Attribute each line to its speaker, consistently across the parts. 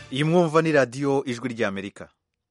Speaker 1: iyi mwumva ni radiyo ijwi ry'amerika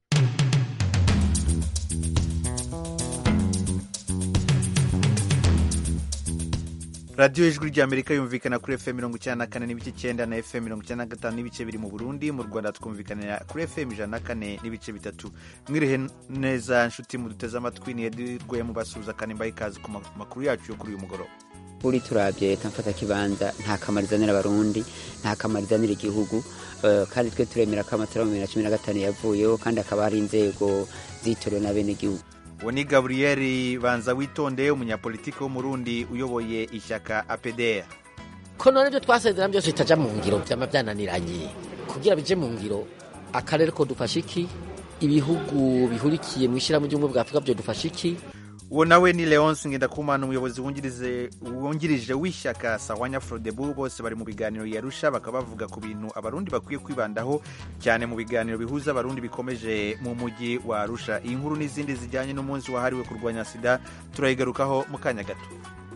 Speaker 1: radiyo ijwi ry'amerika yumvikana kuri fm mirongo icyenda na kane n'ibice icyenda na fm mirongo icyenda na gatanu n'ibice biri mu burundi mu rwanda twumvikanira kuri fm ijana na kane n'ibice bitatu mwirihe neza nshuti muduteze amatwi ni edirwe mubasuhuza kandi mbaye ikaze ku makuru yacu yo kuri uyu mugoroba
Speaker 2: uri turabye leta mfata kibanza nta kamaro izanira abarundi nta kamaro izanira igihugu kandi twe turemera ko amatora mu bibiri na cumi na gatanu yavuyeho kandi hakaba hari inzego zitorewe na bene igihugu
Speaker 1: uwo ni gaburiyeri banza witonde umunyapolitiki w'umurundi uyoboye ishyaka apdr
Speaker 3: ko none ibyo twasezerana byose bitajya mu ngiro byaba byananiranye kugira bije mu ngiro akarere ko dufashe iki ibihugu bihurikiye mu ishyirahamwe ry'ubumwe bwa afurika byo dufashe iki
Speaker 1: uwo nawe ni leonce ngendakumana umuyobozi wungirije w'ishyaka sawanya frodebu bose bari mu biganiro yarusha bakaba bavuga ku bintu abarundi bakwiye kwibandaho cyane mu biganiro bihuza abarundi bikomeje mu mujyi wa arusha iyi nkuru n'izindi zijyanye n'umunsi wahariwe kurwanya sida turayigarukaho mu kanya gato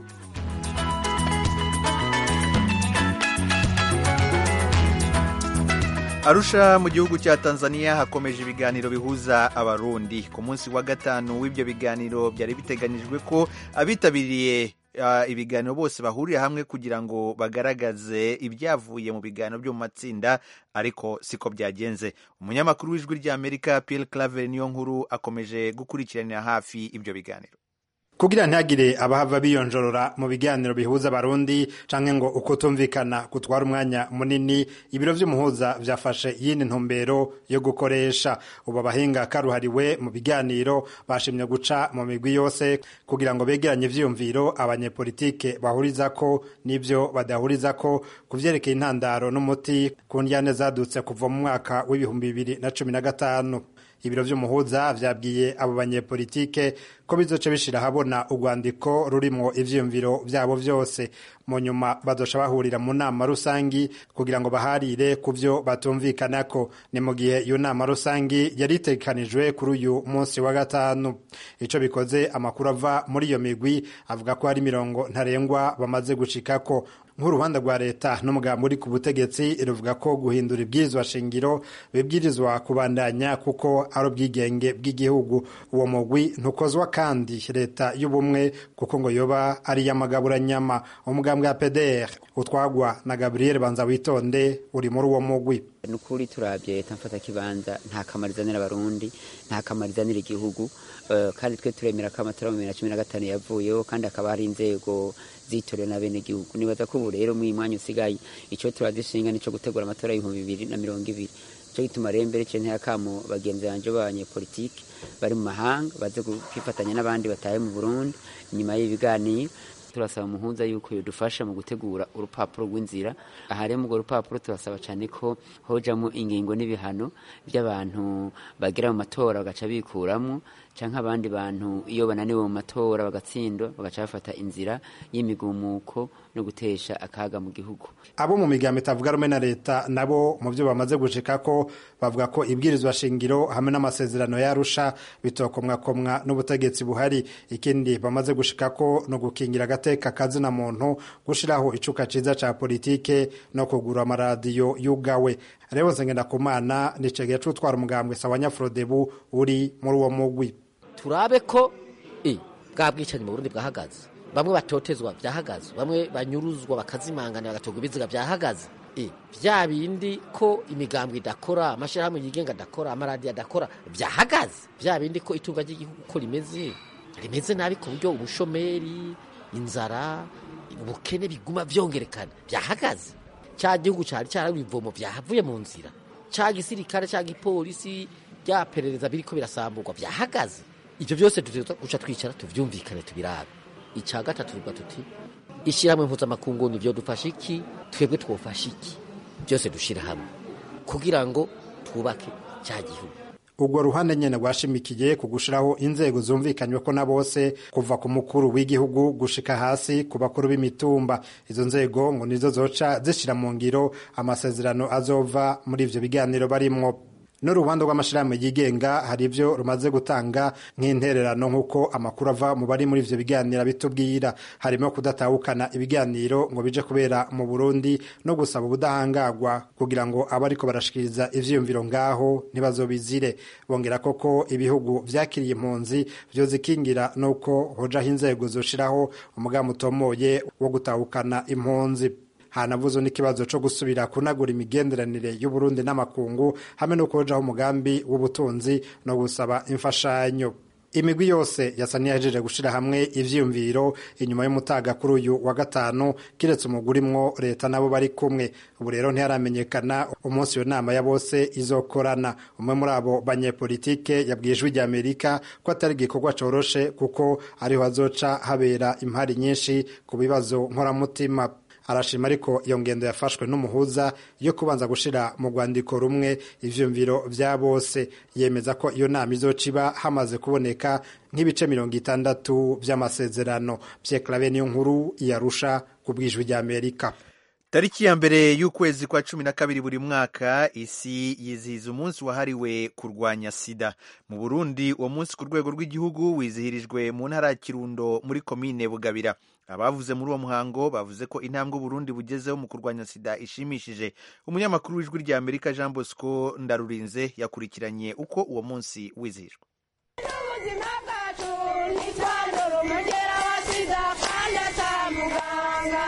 Speaker 1: arusha mu gihugu cya tanzania hakomeje ibiganiro bihuza abarundi ku munsi wa gatanu w'ibyo biganiro byari biteganyijwe ko abitabiriye ibiganiro bose bahurira hamwe kugira ngo bagaragaze ibyavuye mu biganiro byo mu matsinda ariko siko byagenze umunyamakuru w'ijwi ry'amerika Pierre claver niyo nkuru akomeje gukurikiranira hafi ibyo biganiro
Speaker 4: kugira ntihagire abahava biyonjorora mu biganiro bihuza abarundi canke ngo ukutumvikana gutwara umwanya munini ibiro vy'umuhuza vyafashe iyindi ntumbero yo gukoresha ubu abahinga karuhariwe mu biganiro bashimye guca mu migwi yose kugira ngo begeranye ivyiyumviro abanyepolitike bahurizako n'ivyo badahurizako ku vyerekeye intandaro n'umuti ku ndyane zadutse kuva mu mwaka w'ibihumbi bibiri na cumi na gatanu ibiro vy'umuhuza vyabwiye abo banyepolitike ko bizoca bishira habona urwandiko rurimwo ivyiyumviro vyabo vyose mu nyuma bazoca bahurira mu nama rusangi kugira ngo baharire ku vyo batumvikanako ni mu gihe iyo nama rusangi yari itegekanijwe kuri uyu munsi wa gatanu ico bikoze amakuru ava muri iyo migwi avuga ko hari mirongo ntarengwa bamaze gushikako nk'uruhande rwa leta n'umugambi uri ku butegetsi ruvuga ko guhindura ibwirizwa shingiro bibwirizwa kubandanya kuko ari ubwigenge bw'igihugu uwo mugwi ntukozwa kandi leta y'ubumwe kuko ngo yoba ari iy'amagaburanyama umugambi wa pdr utwagwa na gabriel banza witonde uri muri uwo mugwi
Speaker 2: ni ukuri turabye leta mfata kibanza nta kamaro izanira abarundi nta kamaro izanira igihugu kandi twe turemera ko amatora mu bibiri na cumi na gatanu yavuyeho kandi hakaba hari inzego zitorewe na bene igihugu nibaza ko ubu rero mu mwanya usigaye icyo turadushinga nico gutegura amatora y'ibihumbi bibiri na mirongo ibiri cyo gituma rero mbere cyo ntiyakamo bagenzi banje b'abanyepolitike bari mu mahanga baze kwifatanya n'abandi bataye mu Burundi nyuma y'ibiganiro turasaba umuhuza yuko yodufasha mu gutegura urupapuro rw'inzira aha rero urwo rupapuro turasaba cyane ko hojamo ingingo n'ibihano by'abantu bagera mu matora bagaca bikuramo cyangwa abandi bantu iyo bananiwe mu matora bagatsindwa bagaca bafata inzira y'imigumuko no gutesha akaga mu gihugu
Speaker 4: abo mu migambo itavuga rumwe na leta nabo mu byo bamaze gushika ko bavuga ko ibwirizwa shingiro hamwe n'amasezerano yarusha bitokomwakomwa n'ubutegetsi buhari ikindi bamaze gushika ko no gukingira agateka kazina muntu gushiraho icuka ciza ca politike no kugura amaradiyo yugawe rero nsengenda kumana nicegeye c'utwara umugambwe sawanya frodebu uri muri uwo mugwi
Speaker 3: turabe ko bwa bwicanyi mu burundi bwahagaze bamwe batotezwa byahagaze bamwe banyuruzwa bakazimangana bagatorwa ibiziga byahagaze bya bindi ko imigambwe idakora amashyirahamwe yigenga adakora amaradiyo adakora byahagaze bya bindi ko itunga ry'igihugu uko rimeze rimeze nabi ku buryo ubushomeri inzara ubukene biguma byongerekana byahagaze cya gihugu cyari cyarawe ibivomo byahavuye mu nzira cya gisirikare cya gipolisi bya perereza biriko birasamburwa byahagaze ibyo byose duca twicara tubyumvikane tubirabe icya gatatu tuvuga tuti ishyirahamwe mpuzamakungu ni byo dufashe iki twebwe twofashe iki byose dushyira hamwe kugira ngo twubake cya gihugu
Speaker 4: urwo ruhande nyene rwashimikiye ku gushiraho inzego zumvikanywe ko na bose kuva ku mukuru w'igihugu gushika hasi ku bakuru b'imitumba izo nzego ngo nizo zoca zishira mu ngiro amasezerano azova muri ivyo biganiro barimwo n'uruhande rw'amashirahamwe yigenga hari ivyo rumaze gutanga nk'intererano nk'uko amakuru ava mu bari muri ivyo biganiro bitubwira harimo kudatahukana ibiganiro ngo bije kubera mu Burundi no gusaba ubudahangagwa kugira ngo abariko barashikiriza ivyiyumviro ngaho ntibazobizire bongera koko ibihugu vyakiriye impunzi vyozikingira nuko hojaho inzego zoshiraho umugambi utomoye wo gutahukana impunzi hanavuze n'ikibazo co gusubira kunagura imigenderanire y'uburundi n'amakungu hamwe no kujaho umugambi w'ubutunzi no gusaba imfashanyo imigwi yose yasa niyahejeje gushira hamwe ivyiyumviro inyuma y'umutaga kuri uyu wa gatanu kiretse umuguri mwo leta nabo bari kumwe ubu rero ntiharamenyekana umunsi iyo nama ya bose izokorana umwe muri abo banyepolitike yabwiye ijwi rya amerika ko atari igikorwa coroshe kuko ariho hazoca habera impari nyinshi ku bibazo nkoramutima arashima ariko iyo ngendo yafashwe n'umuhuza yo kubanza gushira mu rwandiko rumwe ivyumviro vya bose yemeza ko iyo nama izoca iba hamaze kuboneka nk'ibice mirongo itandatu vy'amasezerano Pierre niyo nkuru yarusha ku bwijwi rya Amerika
Speaker 1: tariki ya mbere y'ukwezi kwa cumi na kabiri buri mwaka isi yizihiza umunsi wahariwe kurwanya sida mu burundi uwo munsi ku rwego rw'igihugu wizihirijwe mu ntara ya kirundo muri komine bugabira abavuze muri uwo muhango bavuze ko intambwe uburundi bugezeho mu kurwanya sida ishimishije umunyamakuru w'ijwi rya amerika jean bosco ndarurinze yakurikiranye uko uwo munsi wizihijwe
Speaker 5: ubuzima bwacu ntitwandura umugera wa sida kandi atamuganga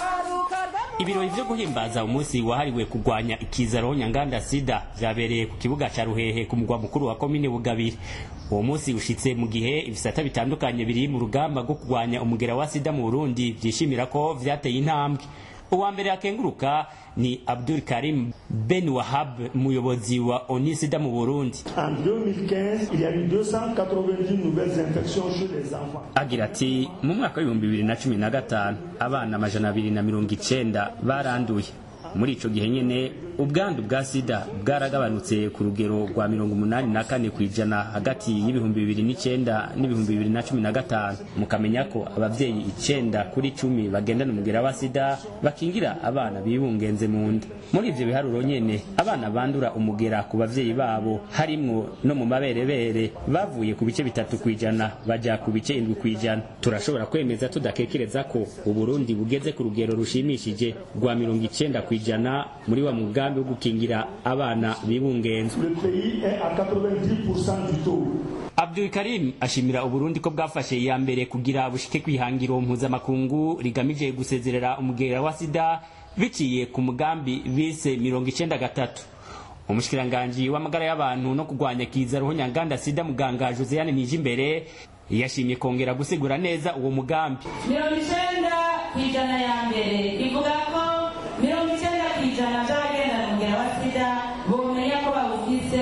Speaker 6: ibirori vyo guhimbaza umunsi wahariwe kurwanya ikizaro nyanganda sida vyabereye ku kibuga ca ruhehe ku mugwa mukuru wa komine bugabire uwo munsi ushitse mu gihe ibisata bitandukanye biri mu rugamba rwo kurwanya umugera wa sida mu burundi vyishimira ko vyateye intambwe uwa mbere akenguruka ni abdul karim ben wahab umuyobozi wa oni sida mu burundi
Speaker 7: En 2015, il y a eu 290 nouvelles infections chez les enfants.
Speaker 6: agira ati mu mwaka w'ibihumbi bibiri na cumi na gatanu abana amajana abiri na mirongo icenda baranduye muri ico gihe nyene ubwandu bwa sida bwaragabanutse ku rugero rwa mirongo umunani na kane ku ijana hagati y'ibihumbi bibiri n'icenda n'ibihumbi bibiri na cumi na gatanu mukamenya ko abavyeyi icenda kuri cumi bagendana umugera wa sida bakingira abana bibungenze mu nda muri ivyo biharuro nyene abana bandura umugera ku bavyeyi babo harimwo no mu maberebere bavuye ku bice bitatu ku ijana baja ku bice indwi ku ijana turashobora kwemeza tudakekereza ko uburundi bugeze ku rugero rushimishije rwa mirongo icenda ku ijana muri wa mugambi wo gukingira abana bibungenze
Speaker 7: Le pays est à 90% du taux.
Speaker 6: Abdul Karim ashimira Uburundi ko bwafashe iya mbere kugira bushike kwihangiro mpuzamakungu rigamije gusezerera umugera wa sida biciye ku mugambi bise mirongo icenda gatatu umushikiranganji w'amagara y'abantu no kurwanya kiza roho nyanganda sida muganga Josiane Nijimbere yashimye kongera gusigura neza uwo mugambi
Speaker 5: mirongo icenda ku ijana ya mbere ivuga ko mirongo icenda ku ijana by'abagendana umugera wa sida bomenya ko bawufise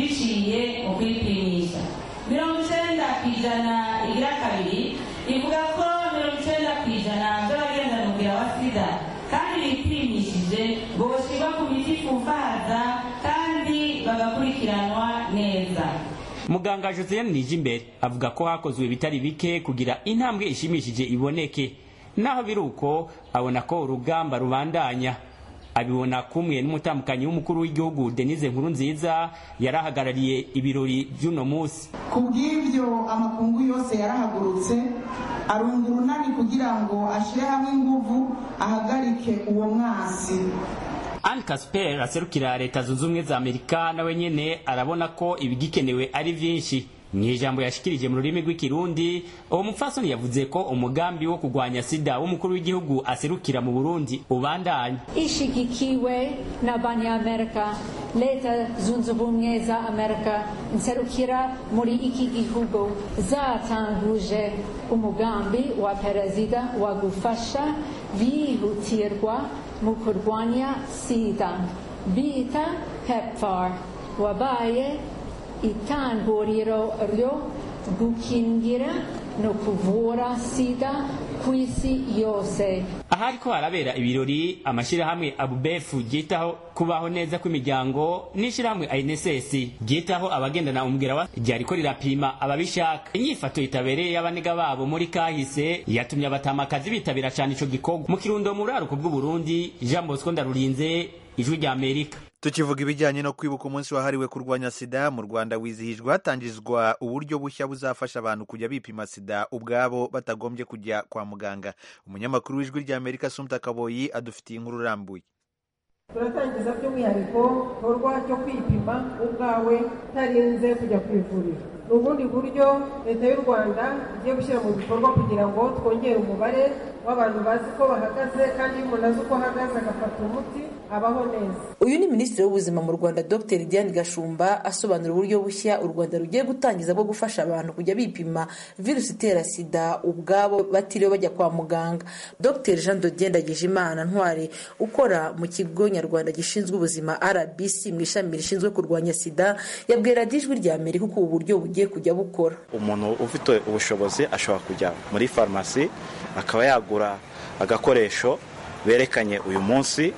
Speaker 5: biciye mu kwipimisha mirongo icenda ku ijana igira kabiri ivuga ko mirongo icenda ku ijana by'abagendana umugera wa sida kandi bipimishije boshirwa ku miti ifufaza kandi bagakurikiranwa neza
Speaker 6: muganga Josiane Nijimbere avuga ko hakozwe bitari bike kugira intambwe ishimishije iboneke naho biri uko abona ko urugamba rubandanya abibona kumwe n'umutambukanyi w'umukuru w'igihugu Denise Nkurunziza yarahagarariye ibirori by'uno munsi
Speaker 8: ku bw'ibyo amakungu yose yarahagurutse arunga urunani kugira ngo ashyire hamwe inguvu ahagarike uwo mwasi
Speaker 6: Anne Casper aserukira leta zunze ubumwe za Amerika nawe nyene arabona ko ibigikenewe ari vyinshi mu ijambo yashikirije mu rurimi rw'ikirundi uwo mupfasoni yavuze ko umugambi wo kurwanya sida w'umukuru w'igihugu aserukira mu burundi ubandanya
Speaker 9: ishigikiwe n'abanyamerika leta zunze ubumwe za amerika nserukira muri iki gihugu zatanguje umugambi wa perezida wa gufasha bihutirwa mu kurwanya sida bita pepfar wabaye itanguriro ryo gukingira no kuvura sida ku isi yose
Speaker 6: ahari ko harabera ibirori amashyirahamwe abubefu ryitaho kubaho neza kw'imiryango n'ishyirahamwe INSS ryitaho abagendana umubwira wa ryariko rirapima ababishaka inyifato itabereye y'abanega babo muri kahise yatumye abatamakazi bitabira cyane ico gikorwa mu kirundo mu ruraruko bw'uburundi jean bosco ndarurinze ijwi rya amerika
Speaker 1: tukivuga ibijyanye no kwibuka umunsi wahariwe kurwanya sida mu rwanda wizihijwe hatangizwa uburyo bushya buzafasha abantu kujya bipima sida ubwabo batagombye kujya kwa muganga umunyamakuru w'ijwi ry'amerika sumta kaboyi adufitiye inkuru irambuye
Speaker 10: turatangiza by'umwihariko igikorwa cyo kwipima ubwawe utarinze kujya ku ivuriro ni ubundi buryo leta y'u rwanda igiye gushyira mu bikorwa kugira ngo twongere umubare w'abantu bazi ko bahagaze kandi iyo umuntu azi uko ahagaze agafata umuti abaho neza
Speaker 11: uyu ni minisitiri w'ubuzima mu rwanda dr diane gashumba asobanura uburyo bushya u rwanda rugiye gutangiza bwo gufasha abantu kujya bipima virusi itera sida ubwabo batiriwe bajya kwa muganga dr jean dodier ndagijimana ntwari ukora mu kigo nyarwanda gishinzwe ubuzima rbc mu ishami rishinzwe kurwanya sida yabwiye radiyo ijwi rya amerika uko ubu buryo bugiye kujya bukora
Speaker 12: umuntu ufite ubushobozi ashobora kujya muri farumasi akaba yagura agakoresho berekanye uyu munsi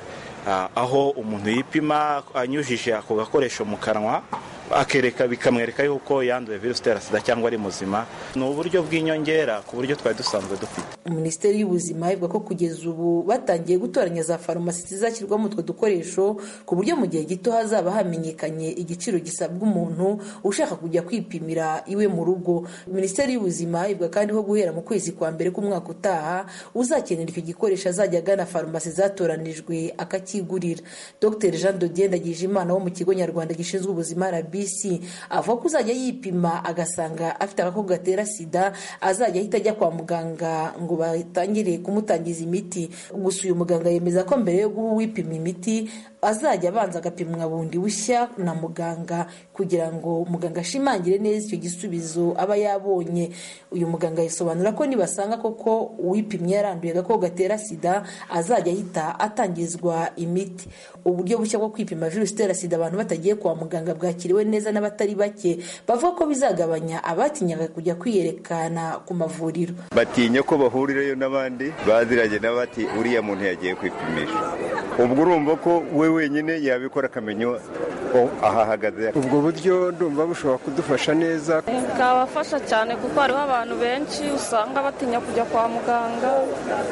Speaker 12: aho umuntu yipima anyujije ako gakoresho mu kanwa akereka bikamwereka yuko yanduye virusi itera sida cyangwa ari muzima ni uburyo bw'inyongera ku buryo twari dusanzwe dufite
Speaker 11: minisiteri y'ubuzima ivuga ko kugeza ubu batangiye gutoranya za farumasi zizashyirwamo utwo dukoresho ku buryo mu gihe gito hazaba hamenyekanye igiciro gisabwa umuntu ushaka kujya kwipimira iwe mu rugo minisiteri y'ubuzima ivuga kandi ko guhera mu kwezi kwa mbere k'umwaka utaha uzakenera icyo gikoresho azajya agana farumasi zatoranijwe akakigurira dr jean dodier ndagijimana wo mu kigo nyarwanda gishinzwe ubuzima rabi avuga ko uzajya yipima agasanga afite agakoko gatera sida azajya ahita ajya kwa muganga ngo batangire kumutangiza imiti gusa uyu muganga yemeza ko mbere yo guha uwipima imiti azajya abanza agapimwa bundi bushya na muganga kugira ngo muganga ashimangire neza icyo gisubizo aba yabonye uyu muganga yasobanura ko nibasanga koko uwipimye yaranduye agakoko gatera sida azajya ahita atangizwa imiti uburyo bushya bwo kwipima virusi itera sida abantu batagiye kwa muganga bwakiriwe neza n'abatari bake bavuga ko bizagabanya abatinyaga kujya kwiyerekana ku mavuriro
Speaker 13: batinya ko bahurirayo n'abandi baziranye n'abati uriya muntu yagiye kwipimisha ubwo urumva ko we wenyine yabikora akamenya ko ahahagaze
Speaker 14: ubwo buryo ndumva bushobora kudufasha neza
Speaker 15: bwabafasha cyane kuko hariho abantu benshi usanga batinya kujya kwa muganga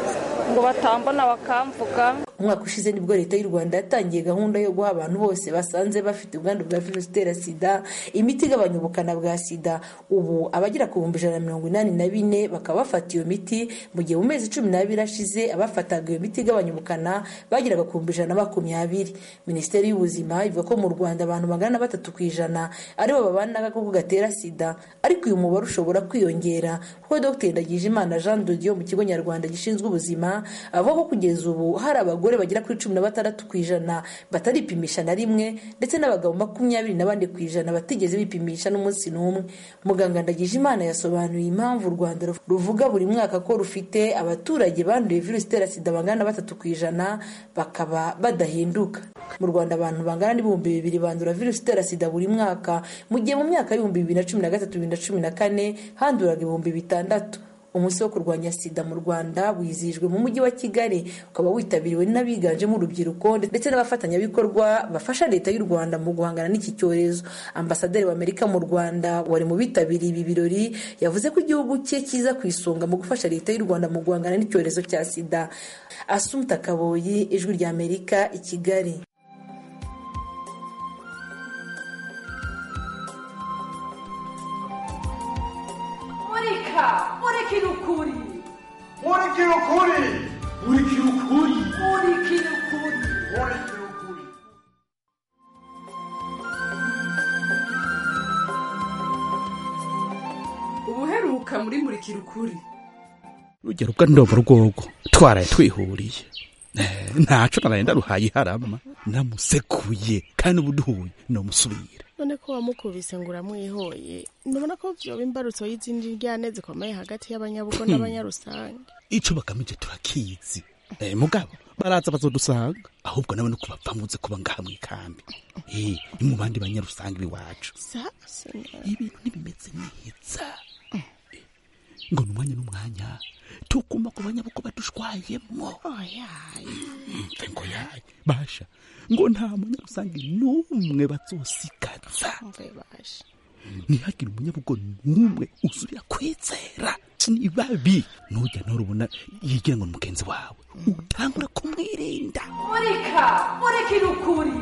Speaker 15: ngo batambona bakamvuga
Speaker 11: umwaka ushize nibwo leta y'u rwanda yatangiye gahunda yo guha abantu bose basanze bafite ubwandu bwa virusi itera sida imiti igabanya ubukana bwa sida ubu abagera ku bihumbi ijana na mirongo inani na bine bakaba bafata iyo miti mu gihe mu mezi cumi n'abiri ashize abafataga iyo miti igabanya ubukana bageraga ku bihumbi ijana na makumyabiri minisiteri y'ubuzima ivuga ko mu rwanda abantu magana na batatu ku ijana aribo babana n'agakoko gatera sida ariko uyu mubare ushobora kwiyongera kuko dr ndagijimana jean dodiyo mu kigo nyarwanda gishinzwe ubuzima avuga ko kugeza ubu hari abagore bagera kuri cumi na batandatu ku ijana bataripimisha na rimwe ndetse n'abagabo makumyabiri na bane ku ijana batigeze bipimisha n'umunsi n'umwe muganga ndagijimana yasobanuye impamvu u rwanda ruvuga buri mwaka ko rufite abaturage banduye virusi itera sida bangana na batatu ku ijana bakaba badahinduka mu rwanda abantu bangana n'ibihumbi bibiri bandura virusi itera sida buri mwaka mu gihe mu myaka y'ibihumbi bibiri na cumi na gatatu bibiri na cumi na kane handuraga ibihumbi bitandatu umunsi wo kurwanya sida mu rwanda wizihijwe mu mujyi wa kigali ukaba witabiriwe n'abiganjemo urubyiruko ndetse n'abafatanyabikorwa bafasha leta y'u rwanda mu guhangana n'iki cyorezo ambasaderi w'amerika mu rwanda wari mu bitabiriye ibi birori yavuze ko igihugu cye kiza ku isonga mu gufasha leta y'u rwanda mu guhangana n'icyorezo cya sida asumta kaboyi ijwi ry'amerika i kigali
Speaker 16: murika murikira ukuri
Speaker 17: murikira ukuri murikira ukuri
Speaker 16: murikira ukuri
Speaker 17: murikira ukuri
Speaker 16: ubuheruka muri murikira ukuri
Speaker 18: rugero ubwo ndobo rwogo twaraye twihuriye ntaco naraye ndaruhaye iharama namusekuye kandi ubu duhuye nomusubira
Speaker 19: none ko wamukubise ngo uramwihoye ndabona ko vyoba imbarutso y'izindi ryane zikomeye hagati y'abanyabugo n'abanyarusange
Speaker 18: ico bagamije turakizi eh, mugabo baraza bazodusanga ahubwo nawe no kubapfamuze kuba ngaha mw'ikambi eh, ni mu bandi banyarusange biwacu ibintu ntibimeze neza ngo ni umwanya n'umwanya tukuma ku banyabugo badushwayemo mve ngo yaye basha ngo nta munyarusange n'umwe bazosikaza ntihagire umunyabugo n'umwe uzurira kwizera ni babi nujya nturubona yigira ngo ni mugenzi wawe utangura kumwirinda
Speaker 16: murika murikira ukuri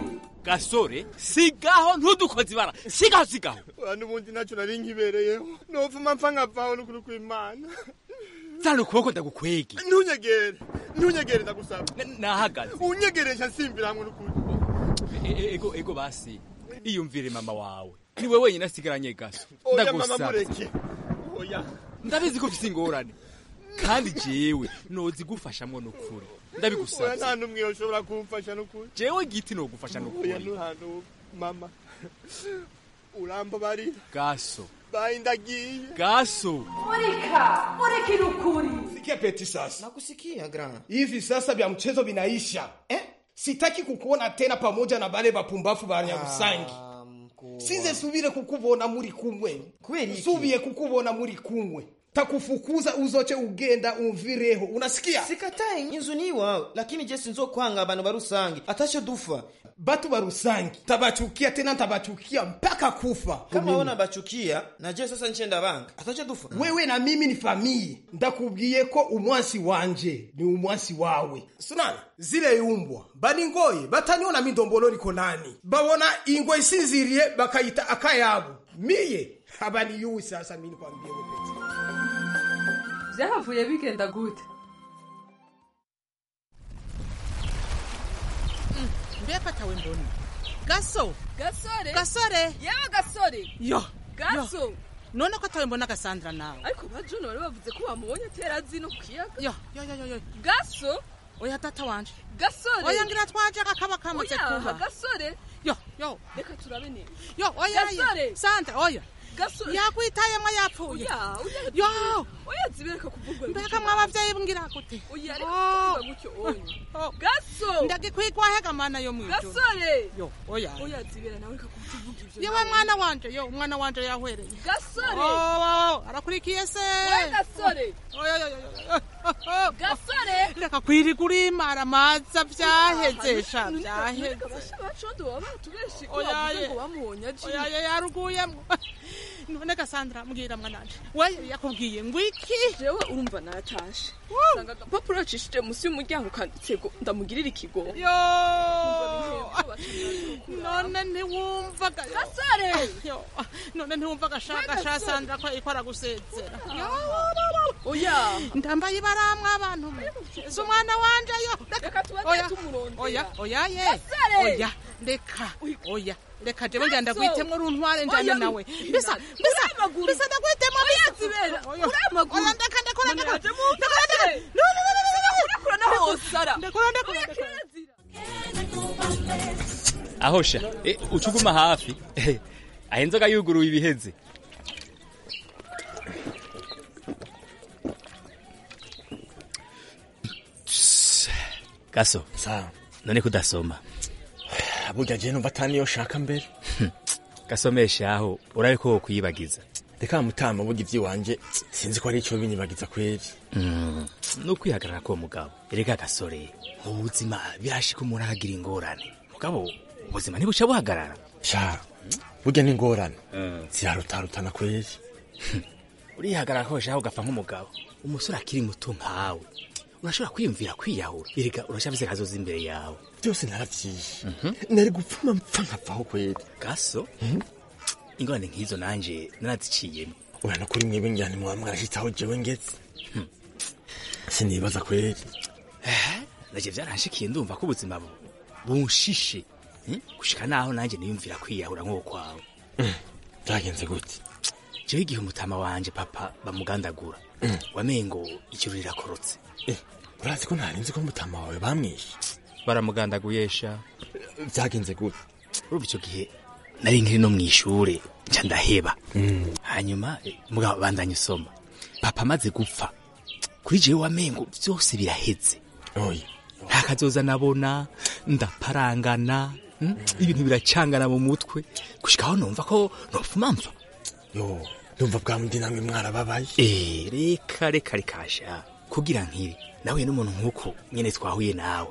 Speaker 20: gasore sigaho ntudukoze ibara sigaho sigaho
Speaker 14: oya n'ubundi ntacyo nari nkibereyeho nopfuma mpfa nkavaho n'ukuri kw'imana
Speaker 20: zana ukuboko ndagukwege
Speaker 14: ntunyegere ntunyegere ndagusaba
Speaker 20: nahagaze
Speaker 14: unyegeresha nsimbira hamwe n'ukuri
Speaker 20: E- e- ego ego basi iyumvire mama wawe niwe wenyine asigaranye gaso
Speaker 14: oya mama
Speaker 20: ndagusaba
Speaker 14: mureke oya
Speaker 20: ndabizi ko ufite ingorane kandi jewe nozi gufashamwo n'ukuri
Speaker 14: oya
Speaker 20: ndabigusabye
Speaker 14: nta n'umwe yoshobora kumfasha n'ukuri
Speaker 20: jewe giti nogufasha
Speaker 14: oya
Speaker 20: n'ukuri
Speaker 14: n'uhantu mama urambabarira
Speaker 20: gaso
Speaker 14: bayi ndagiye
Speaker 20: gaso
Speaker 16: Murika, murikira ukuri.
Speaker 17: Sikia Peti sasa. Nakusikia grand. Hivi sasa vya mchezo vinaisha. Eh? Sitaki kukuona tena pamoja na bale bapumbafu ba Nyarusangi. Sinze subire kukubona muri kumwe.
Speaker 21: Kweli?
Speaker 17: Subiye kukubona muri kumwe. Takufukuza uzoche ugenda umvireho. Unasikia?
Speaker 21: sikatai inzu ni iwawe lakini je sinzokwanga abantu barusangi atasho dufa
Speaker 17: Batu barusangi. Tabachukia tena tabachukia mpaka kufa.
Speaker 21: kama ona bachukia na je sasa nchenda banga atasho dufa
Speaker 17: wewe na mimi ni famiye ndakubwiye ko umwansi wanje ni umwansi wawe sunana zile yumbwa baningoye bataniona mindombolo liko nani babona ingwe isinziriye bakayita akayabo miye abaniyuwi sasa mini kwambie wepeti
Speaker 16: Vyahavuye bigenda gute?
Speaker 22: mbega atawe mbona gaso
Speaker 16: Gasore.
Speaker 22: gasore
Speaker 16: Yewe gasore.
Speaker 22: yo
Speaker 16: Gaso.
Speaker 22: yo. none ko atawe mbona gasandra nawe
Speaker 16: Ariko ba John bari bavuze ko bamubonye atera zino ku kiyaga.
Speaker 22: yo yo yo yo yo
Speaker 16: Gaso.
Speaker 22: oya data wanje
Speaker 16: Gasore.
Speaker 22: oya ngira twaje akaba kamaze
Speaker 16: Oya,
Speaker 22: kuba
Speaker 16: gasore.
Speaker 22: yo yo
Speaker 16: Reka turabe neza.
Speaker 22: yo oya
Speaker 16: Gasore.
Speaker 22: oya. sandra oya
Speaker 16: Gasore.
Speaker 22: yakwitayemwo yapfuye
Speaker 16: Oya, oya.
Speaker 22: yo
Speaker 16: Oya zibireka kuvugwa.
Speaker 22: mbega mwabavyeyi mbwira gute
Speaker 16: Oya reka kuvuga gutyo onye. Gaso.
Speaker 22: ndagikwigwahe mana yo mwijuru
Speaker 16: Gasore.
Speaker 22: yo oya
Speaker 16: Oya zibera nawe reka kuvuga ivyo.
Speaker 22: yewe mwana wanje yo umwana wanje yahwereye
Speaker 16: Gasore.
Speaker 22: Oh, arakurikiye se
Speaker 16: Oya gasore.
Speaker 22: Oya, oya, oya, oya.
Speaker 16: Gasore.
Speaker 22: reka kwiriga urimara amaza vyaheze sha vyaheze
Speaker 16: bacondo baba batubeshi ko
Speaker 22: Oya,
Speaker 16: bavuze
Speaker 22: ye.
Speaker 16: ngo bamuhonya aje
Speaker 22: oya oya yaruguyemwo none gasandra mbwira mwananje we yakubwiye ngo iki
Speaker 16: jewe urumva natashe sanga agapapuro yacishije munsi y'umuryango kanditse ngo ndamugirira ikigo
Speaker 22: yo none ntiwumvaga
Speaker 16: gasore
Speaker 22: yo none ntiwumvaga shaka sha sandra ko ikora gusezera
Speaker 16: oya
Speaker 22: ndambaye ibaramwe abantu mwe si umwana wanje yo
Speaker 16: reka tubaze
Speaker 22: oya
Speaker 16: tumurondera
Speaker 22: oya oya ye
Speaker 16: Gasore!
Speaker 22: oya reka oya reka jewe ngenda
Speaker 16: Gaso!
Speaker 22: gwitemwo runtware njane
Speaker 16: Oya,
Speaker 22: nawe bisa bisa bisa ndagwitemwo
Speaker 16: oya zibera uri amaguru
Speaker 22: oya ndeka ndekora ndekora
Speaker 16: Manaje mufate urakura naho osara
Speaker 22: ndekora ndekora
Speaker 6: aho sha eh, uca uguma hafi aho inzoga yuguruye ibiheze gaso none kudasoma
Speaker 17: burya je numva ataniyo shaka mbere
Speaker 6: gasomesha aho urabe ko wokwiyibagiza
Speaker 17: reka mutama burya ivy'iwanje sinzi ko ari ico binyibagiza kweri
Speaker 6: Mm, ni ukwihagarara k'uwo mugabo erega gasore mu buzima birashika umuntu akagira ingorane mugabo ubuzima ntibuca buhagarara
Speaker 17: sha burya n'ingorane zirarutarutana kweri
Speaker 6: urihagarara ko shaho ugapfa nk'umugabo umusore akiri muto nkawe urashobora kwiyumvira kwiyahura erega urashabize kazoza imbere yawe
Speaker 17: byose naravyishe nari gupfuma mpfa nkavaho kweri
Speaker 6: gaso ingorane nk'izo nanje naraziciyemo
Speaker 17: oya nukuri mwebwe ngira ntimwaba mwarashitse jewe ngeze sinibaza kweri
Speaker 6: naje vyaranshikiye ndumva ko ubuzima bu- bunshishe Hmm? gushika naho nanje niyumvira kwiyahura nk'uwo kwawe
Speaker 17: byagenze gute
Speaker 6: jewe igihe umutama wanje papa bamugandagura wamengo ijuru rirakorotse
Speaker 17: urazi ko ntarinzi ko mutama wawe bamwishe
Speaker 6: baramugandaguyesha
Speaker 17: byagenze gute
Speaker 6: urumva ico gihe nari nkiri no mw'ishure nca ndaheba hanyuma eh, mugabo bandanya usoma papa amaze gupfa kuri jewe wamengo vyose biraheze
Speaker 17: oya
Speaker 6: nta kazoza nabona ndaparangana hmm? ibintu biracangana mu mutwe gushikaho numva ko nopfuma mpfa
Speaker 17: yo ndumva bwa mundi namwe mwarababaye
Speaker 6: Eh, reka reka rekasha kugira nkiri nahuye n'umuntu nk'uko nyene twahuye nawe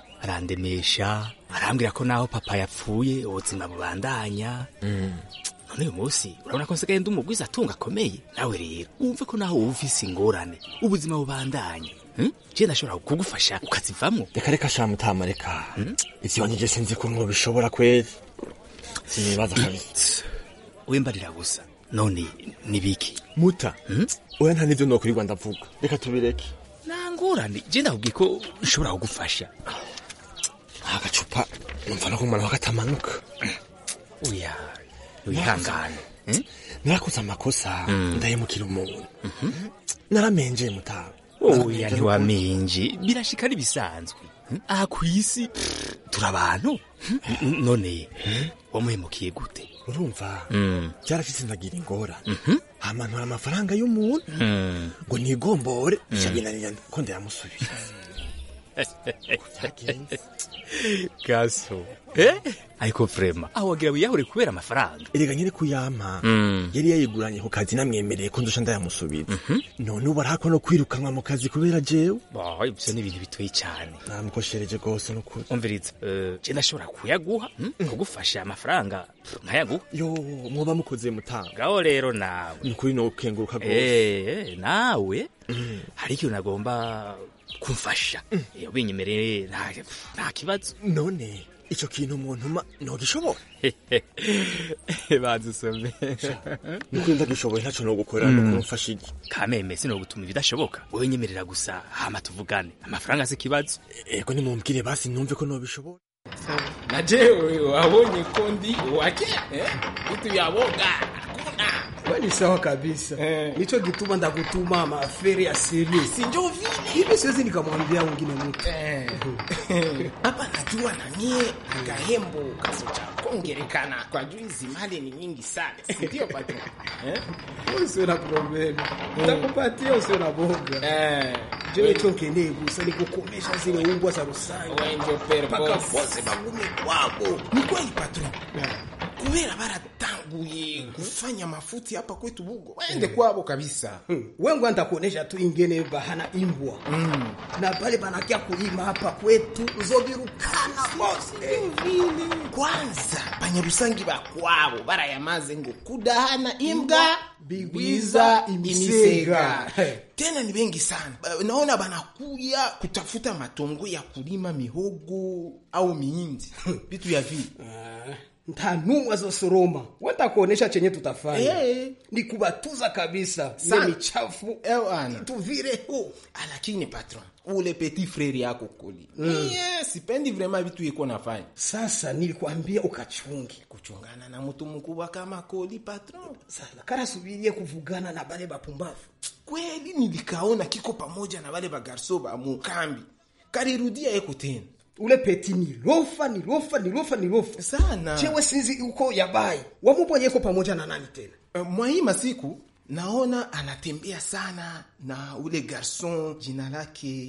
Speaker 6: arandemesha arambwira ko naho papa yapfuye ubuzima bubandanya
Speaker 2: none uyu munsi urabona ko nsigaye ndi umugwiza atunga akomeye nawe rero wumve ko naho wowe ufise ingorane ubuzima bubandanye hmm? je ndashobora kugufasha ukazivamwo
Speaker 3: reka reka sha mutama reka ivyo nyije sinzi ko bishobora kweri sinibaza kabisa
Speaker 2: wembarira gusa none nibiki
Speaker 3: muta oya nta n'ivyo nokwirirwa ndavuga reka tubireke
Speaker 2: nta ngorane je ndakubwiye ko nshobora kugufasha
Speaker 3: agacupa numva no kumara katamanuka
Speaker 2: oya wihangane
Speaker 3: narakoze amakosa ndahemukira umuntu naramenje mutama
Speaker 2: oya ntiwamenje birashika n'ibisanzwe aha ku isi turi abantu none wamuhemukiye gute
Speaker 3: urumva byarashitse ndagira ingorane hamanura amafaranga y'umuntu ngo nigombore bica binanira ko ndayamusubiza
Speaker 2: gaso eh ariko vrema aho wagira wiyahure kubera amafaranga
Speaker 3: erega nyine kuyampa yari yayiguranye ku kazi namwemereye ko ndusha ndayamusubiza none ubu arako no kwirukanwa mu kazi kubera jewe
Speaker 2: ivyo ni ibintu bitoye cyane
Speaker 3: namukoshereje rwose n'ukuri
Speaker 2: umviriza je ndashobora kuyaguha kugufasha amafaranga nkayaguha
Speaker 3: yo mwoba mukoze mutanga
Speaker 2: ngaho rero nawe
Speaker 3: ni ukuri no gukenguruka rwose
Speaker 2: eh nawe hari ikintu nagomba kumfasha ubinyemereye nta kibazo
Speaker 3: none ico kintu umuntu ma nogishobora
Speaker 2: banza usome
Speaker 3: nukuri ndagishoboye ntaco nogukora no kumfasha iki
Speaker 2: kameme sinogutuma ibidashoboka wowe nyemerera gusa hama tuvugane amafaranga si ikibazo
Speaker 3: ego nimumbwire basi numve ko nobishobora
Speaker 23: na jewe wabonye ko ndi wake eh? vitu ya woga
Speaker 17: we ni sawa kabisa nicho gituma ndakutuma maaferi ya serie
Speaker 23: sinjo vile
Speaker 17: hivi siwezi nikamwambia wengine mtu
Speaker 23: hapa najua na mie gahembo kaso cha kongerekana kwa juu hizi mali ni nyingi sana sindio patron eh?
Speaker 17: usiwe na problemu ntakupatia usiwe na boga jewe cho nkeneye gusa ni kukomesha zile umbwa za rusange
Speaker 23: wenjo
Speaker 17: mpaka
Speaker 23: perboss
Speaker 17: bose bagume kwabo
Speaker 23: ni kweli patron kubera baratanguye kufanya mafuti hapa kwetu bugo waende kwabo kabisa
Speaker 17: wengu ntakuonesha tu ingene bahana imbwa na pale banakia kulima hapa kwetu uzobirukana bose
Speaker 23: vile kwanza banyarusangi bakwabo barayamaze ngo kudahana imbwa bigwiza imisega tena ni bengi sana Ba- naona banakuya kutafuta matongo ya kulima mihogo au miindi vitu ya vile
Speaker 17: nta numwe azosoroma watakuonesha chenye tutafanya
Speaker 23: Eh.
Speaker 17: ni kubatuza kabisa ile
Speaker 23: Sana.
Speaker 17: michafu
Speaker 23: ewana
Speaker 17: tuvireho
Speaker 23: lakini patron ule petit frere yako kuli mm. yeah, sipendi vrema vitu yeko nafanya
Speaker 17: sasa nilikwambia ukachungi
Speaker 23: kuchungana na mtu mkubwa kama koli patron
Speaker 17: sana karasubirie kuvugana na bale bapumbavu
Speaker 23: kweli nilikaona kiko pamoja na wale bagarso ba mukambi karirudia yeko tena
Speaker 17: ule peti ni lofa ni lofa ni lofa ni lofa
Speaker 23: sana
Speaker 17: chewe sinzi uko yabai wamubonyeko pamoja na nani tena
Speaker 23: uh, mwa hii masiku naona anatembea sana na ule garson jina lake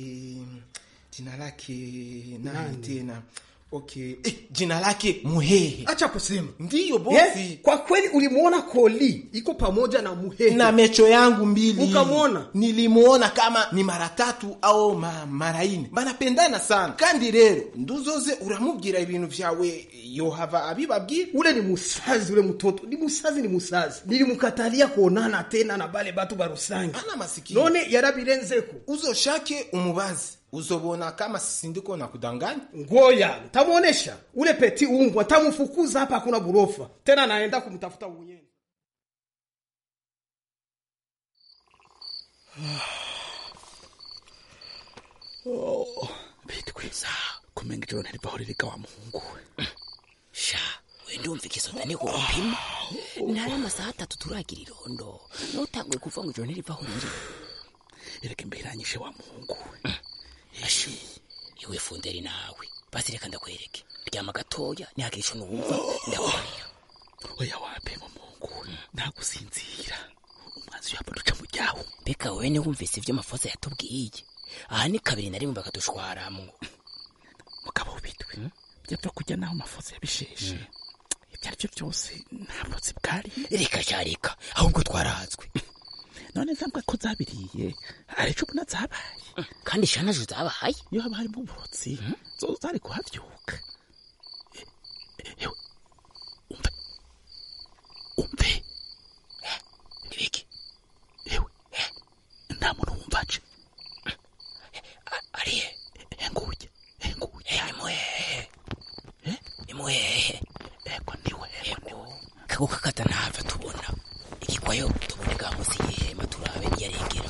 Speaker 23: jina lake nani
Speaker 17: Nani?
Speaker 23: tena okay eh, jina lake muhehe
Speaker 17: acha kusema
Speaker 23: ndiyo bosi
Speaker 17: yes, kwa kweli ulimwona koli iko pamoja na muhehe
Speaker 23: na mecho yangu mbili
Speaker 17: Ukamwona?
Speaker 23: nilimuona kama ni mara tatu au ma, mara ine banapendana sana kandi rero nduzoze uramubwira ibintu vyawe yohava abibabwira
Speaker 17: ule ni musazi ule mtoto ni musazi ni musazi nilimukatalia kuonana tena na bale batu barusangi
Speaker 23: ana masikio
Speaker 17: none yarabirenzeko
Speaker 23: uzoshake umubazi uzobona kama sindiko na kudanganya
Speaker 17: ngoya ntamwonesha ule peti ungwa ntamufukuza hapa hakuna burofa tena naenda kumtafuta mwenyewe
Speaker 18: bitwiza kumenga ijoro ntirivaho ririka wa muhungu we
Speaker 24: sha wenda umva igisonga ni gupima ntari amasaha atatu turagira irondo nutanguye kuva ngo ijoro ntirivaho riri
Speaker 18: ereka imbiranyishe wa muhungu we
Speaker 24: ashu iwe funderi nawe basi reka ndakwereke ryama gatoya ntihagire ico numva ndakubarira
Speaker 18: oya wapima muhungu we ntagusinzira umwanzi uyapa duca mu ryawo
Speaker 24: mbega wewe niwe wumvise ivyo mafoza yatubwiye aha ni kabiri na rimwe bakadushwaramwo
Speaker 18: mugabo w'ibitwe byapfa kujya naho amafoto yabisheshe ibyo ari byo byose nta butsi bwari
Speaker 24: reka sha reka ahubwo twarazwe
Speaker 18: none zambwa ko zabiriye hari ico ubona zabaye
Speaker 24: kandi sha nazo zabaye
Speaker 18: iyo haba harimo uburotsi zo zari kuhavyuka E- ewe umve umve
Speaker 24: ako kakata ntava tubona igikwayo tuboneka munsi y'ihema turabe niyarengera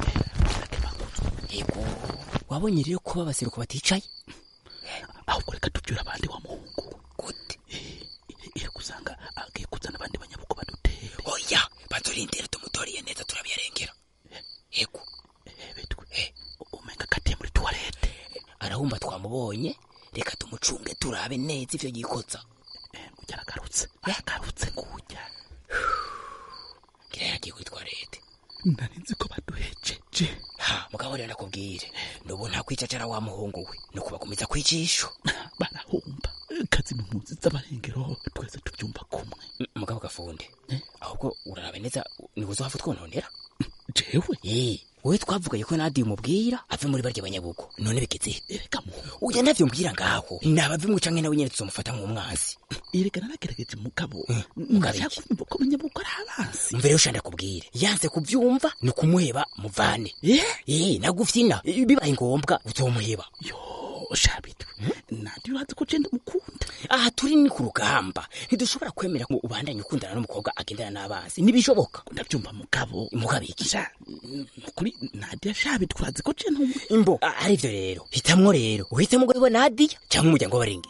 Speaker 24: yego wabonye rero kuba abaseruko baticaye
Speaker 18: ahubwo reka tubyura abandi wa muhungu gute iyo gusanga agiye kuzana abandi banyabuko badutere
Speaker 24: oya bazorindira tumutoriye neza turabiyarengera yego
Speaker 18: umenga katiye muri tuwarete
Speaker 24: arahumba twamubonye reka tumucunge turabe neza ivyo yikotsa
Speaker 18: yaragarutse yaragarutse kujya
Speaker 24: ngira yagiye kuri twarete
Speaker 18: nari nzi ko baduhejeje
Speaker 24: ha mugabo rero nakubwire nubu nta kwicacara wa muhungu we ni ukubagumiza kwijisho
Speaker 18: barahumba kazi mu mpunzi z'abarengero twese tubyumva kumwe
Speaker 24: mugabo gafunde ahubwo urarabe neza niwe uzohava twononera
Speaker 18: jewe
Speaker 24: eh wowe twavugaye ko nadi umubwira ave muri barya banyabugo none bigeze ereka mu uya navyo mbwira ngaho nabavimwe canke nawe nyene tuzomufata nk'umwansi
Speaker 18: erega naragerageje mugabo
Speaker 24: mugabo
Speaker 18: nashaka kumva ko abanyabugo ari abansi
Speaker 24: mvere ushanda kubwire yanze kuvyumva ni kumuheba muvane eh nagufyina bibaye ngombwa uzomuheba
Speaker 18: yo shabitwe nandi urazi ko je ndamukunda
Speaker 24: aha turi ni ku rugamba ntidushobora kwemera ngo ubandanye ukundana n'umukobwa agendana n'abanzi ntibishoboka
Speaker 18: ndabyumva mugabo
Speaker 24: mugabo iki
Speaker 18: kuri nadia shabitwe urazi ko je ntumwe
Speaker 24: imbo ari ivyo rero hitamwo rero uhitemo ngo ibo nadia cyangwa umuryango w'abarenge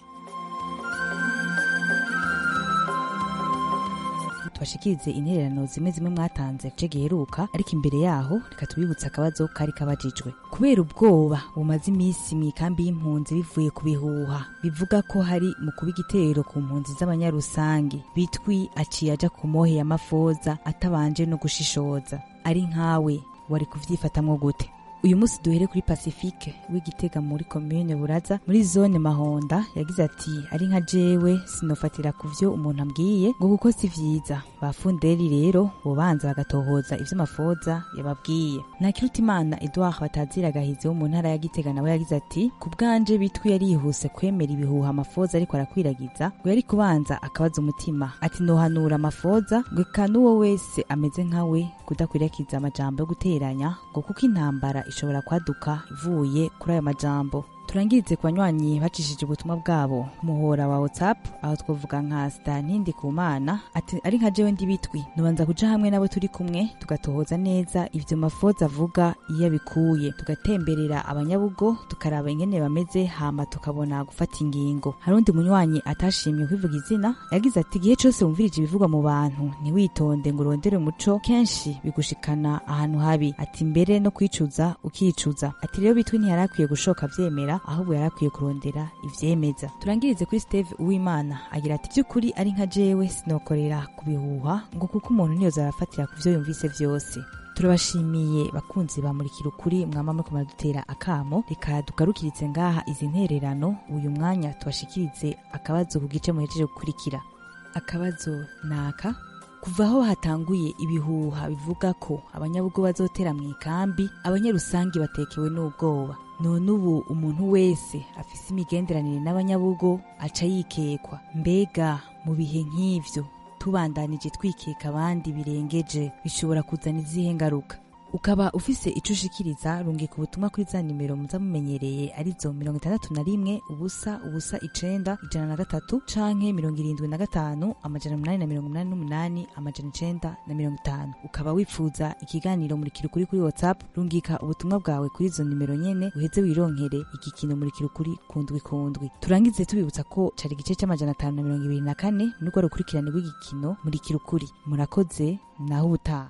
Speaker 4: tubashikirize intererano zimwe zimwe mwatanze ce giheruka ariko imbere yaho reka tubibutse akabazo kari kabajijwe kubera ubwoba bumaze iminsi mu ikambi y'impunzi bivuye ku bihuha bivuga ko hari mu kuba igitero ku mpunzi z'abanyarusangi bitwi aciye aja ku mohe ya mafoza atabanje no gushishoza ari nkawe wari kuvyifatamwo gute uyu munsi duhere kuri pacifique w'igitega muri komune buraza muri zone mahonda yagize ati ari nka jewe sinofatira ku vyo umuntu ambwiye ngo kuko si vyiza bafunderi rero bobanza bagatohoza ivyo mafoza yababwiye ntakirutimana edouard batazira gahizi wo mu ntara ya gitega nawe yagize ati ku bwanje bitwi yarihuse kwemera ibihuha amafoza ariko arakwiragiza ngo yari kubanza akabaza umutima ati nohanura amafoza ngo eka n'uwo wese ameze nkawe kudakwiragiza amajambo yo guteranya ngo kuko intambara ishobora kwaduka ivuye kuri ayo majambo turangirize ku banywanyi bacishije ubutumwa bwabo muhora wa whatsapp aho twavuga nka stantindi ku mana ati ari nka jewe ndi bitwi nubanza kuja hamwe nabo turi kumwe tugatohoza neza ivyo mafoza avuga iyo abikuye tugatemberera abanyabugo tukaraba ingene bameze hama tukabona gufata ingingo hari undi munywanyi atashimye kwivuga izina yagize ati igihe cose wumvirije ibivugwa mu bantu ntiwitonde ngo urondere umuco kenshi bigushikana ahantu habi ati mbere no kwicuza ukicuza ati rero bitwi ntiyarakwiye gushoka vyemera ahubwo yarakwiye kurondera ivyemeza turangirize kuri steve uwimana agira ati by'ukuri ari nka jewe sinokorera ku bihuha ngo kuko umuntu niyoza arafatira ku vyo yumvise vyose turabashimiye bakunzi bamurikira ukuri mwama muriko muradutera akamo reka dugarukiritse ngaha izi ntererano uyu mwanya tubashikirize akabazo ku gice muhejeje gukurikira akabazo naka kuva aho hatanguye ibihuha bivuga ko abanyabugo bazotera mu ikambi abanyarusangi batekewe n'ubwoba none ubu umuntu wese afise imigenderanire n'abanyabugo aca yikekwa mbega mu bihe nk'ivyo tubandanije twikeka abandi birengeje bishobora kuzana izihe ngaruka ukaba ufise ico ushikiriza rungika ubutumwa kuri za nimero muza mumenyereye arizo mirongo itandatu na rimwe ubusa ubusa icenda ijana na gatatu canke mirongo irindwi na gatanu amajana umunani na mirongo umunani n'umunani amajana icenda na mirongo itanu ukaba wifuza ikiganiro murikira ukuri kuri whatsapp rungika ubutumwa bwawe kuri izo nimero nyene uheze wironkere igikino murikira ukuri kundwi kundwi turangize tubibutsa ko cari igice c'amajana atanu na mirongo ibiri na kane muri rwa rukurikirane rw'igikino murikira ukuri murakoze naho ubutaha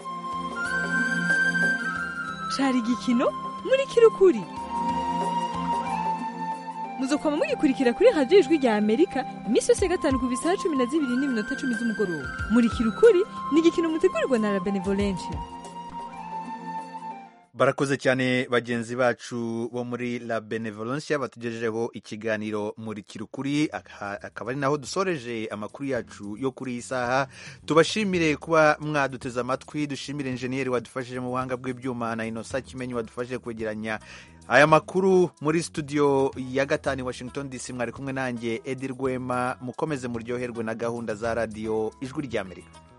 Speaker 5: cari igikino muri kirukuri muzokwama mugikurikira kuri radiyo ijwi rya amerika iminsi yose ya gatanu ku bisaha cumi na zibiri n'iminota cumi z'umugoroba muri kirukuri ni igikino mutegurirwa na la benevolencia
Speaker 1: barakoze cyane bagenzi bacu bo muri la benevolencia batugejejeho ikiganiro muri kirukuri akaba ari naho dusoreje amakuru yacu yo kuri iyi saha tubashimire kuba mwaduteze amatwi dushimire injeniyeri wadufashije mu buhanga bw'ibyuma na inosa kimenyi wadufashije kwegeranya aya makuru muri studio ya gatanu washington dc mwari kumwe nanjye edi rwema mukomeze muryoherwe na gahunda za radiyo ijwi ry'amerika